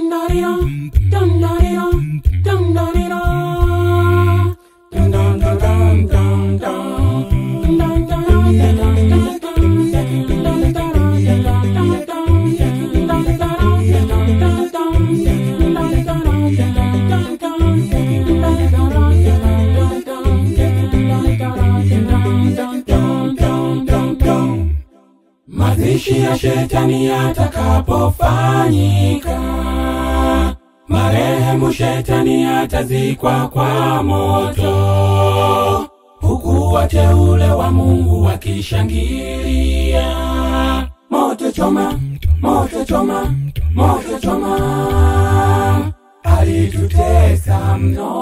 Mazishi ya shetani yatakapofanyika, marehemu shetani atazikwa kwa moto, huku wateule wa Mungu wakishangilia. Moto choma, moto choma, moto choma, alitutesa mno.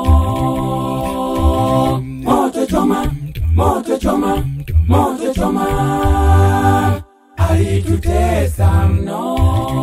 Moto choma, moto choma, moto choma, alitutesa mno.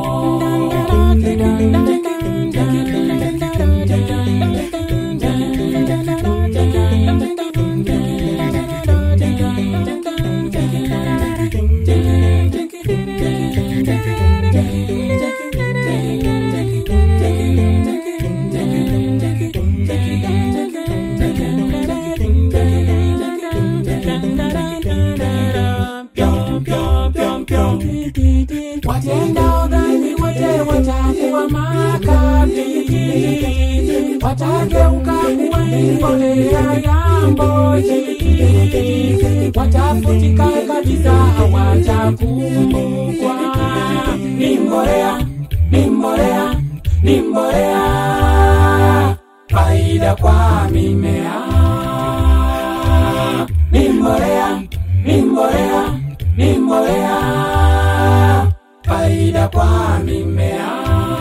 Pyong, pyong, pyong, pyong. Watenda udhani wote watakuwa makabili, watageuka kuwa mbolea ya mboji, watafutika kabisa, hawatakumbukwa. Ni mbolea, ni mbolea, ni mbolea, faida kwa mimea. Ni mbolea, ni mbolea, ni mbolea, faida kwa mimea.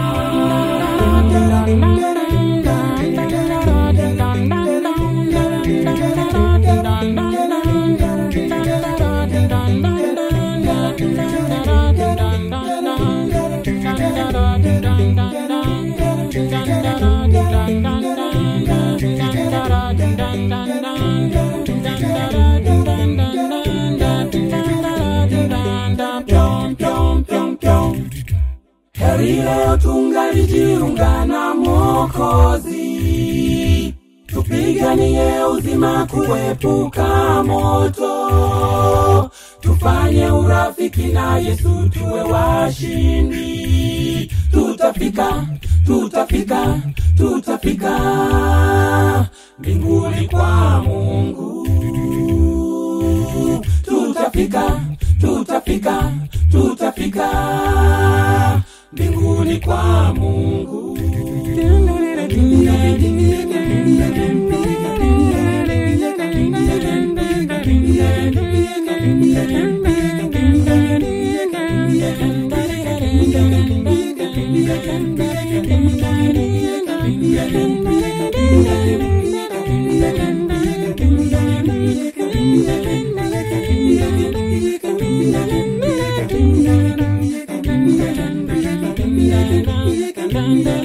Pyong, pyong, pyong, pyong. Heri leo tungalijiunga na Mwokozi, tupiganie uzima kuepuka moto, tufanye urafiki na Yesu tuwe washindi. Tutafika, tutafika, tutafika mbinguni kwa Mungu. Tutafika, tutafika, tutafika mbinguni kwa Mungu. Dun, dun,